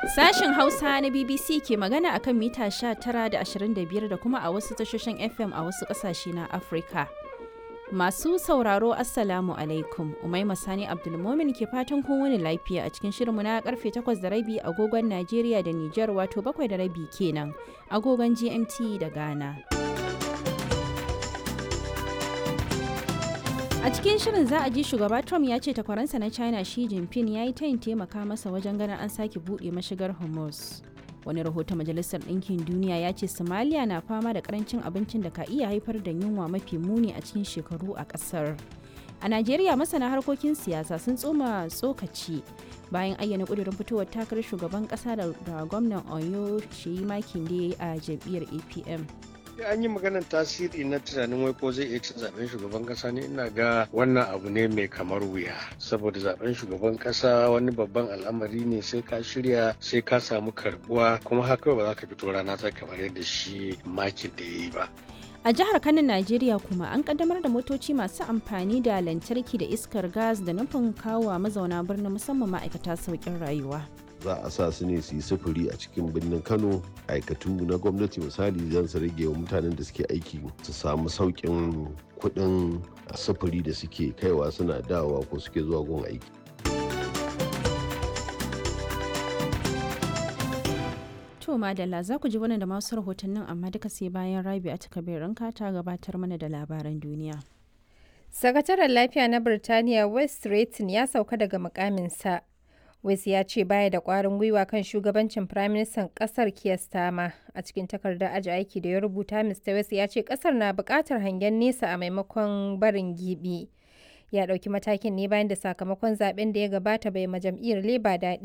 Sashen Hausa na BBC ke magana akan mita 19 da 25 da kuma a wasu tashoshin FM a wasu ƙasashe na Afirka. Masu sauraro Assalamu alaikum, Umaima Sani Abdulmomin ke fatan kun wani lafiya a cikin shirinmu na karfe 8 da rabi agogon Najeriya da Nijar wato 7 da rabi kenan agogon GMT da Ghana. A cikin shirin za a ji shugaba Trump ya ce takwaransa na China Xi Jinping ya yi tayin taimaka masa wajen ganin an sake buɗe mashigar Hormuz. Wani rahoton Majalisar Ɗinkin Duniya ya ce Somalia na fama da karancin abincin da ka iya haifar da yunwa mafi muni a cikin shekaru a ƙasar. A Najeriya masana harkokin siyasa sun tsoma tsokaci bayan ayyana ƙudurin fitowar takarar shugaban ƙasa da gwamnan Oyo Sheyi Makinde a jam'iyyar APM. an yi maganar tasiri na tunanin wai ko zai iya cin zaben shugaban kasa ne ina ga wannan abu ne mai kamar wuya saboda zaben shugaban kasa wani babban al'amari ne sai ka shirya sai ka samu karbuwa kuma haka ba za ka fito rana ta kamar yadda shi makin da ya yi ba A jihar Kano, Najeriya kuma an kaddamar da motoci masu amfani da lantarki da iskar gas da nufin kawo mazauna birnin musamman ma'aikata sauƙin rayuwa. za a sa su ne su yi sufuri a cikin birnin kano aikatu na gwamnati misali zan su rage wa mutanen da suke aiki su samu sauƙin kuɗin sufuri da suke kaiwa suna dawowa ko suke zuwa gun aiki To madalla za ku ji wannan da masu rahotannin amma duka sai bayan rabi a takabirin ta gabatar mana da labaran duniya. Sakataren lafiya na Birtaniya West Stretton ya sauka daga mukaminsa. West ya ce baya da ƙwarin gwiwa kan shugabancin Firaministan ƙasar Keir Starmer. A cikin takardar aji aiki da ya rubuta, Mr. West ya ce ƙasar na buƙatar hangen nesa a maimakon barin gibi. Ya ɗauki matakin ne bayan da sakamakon zaben da ya gabata bai ma jam'iyyar Labour daɗi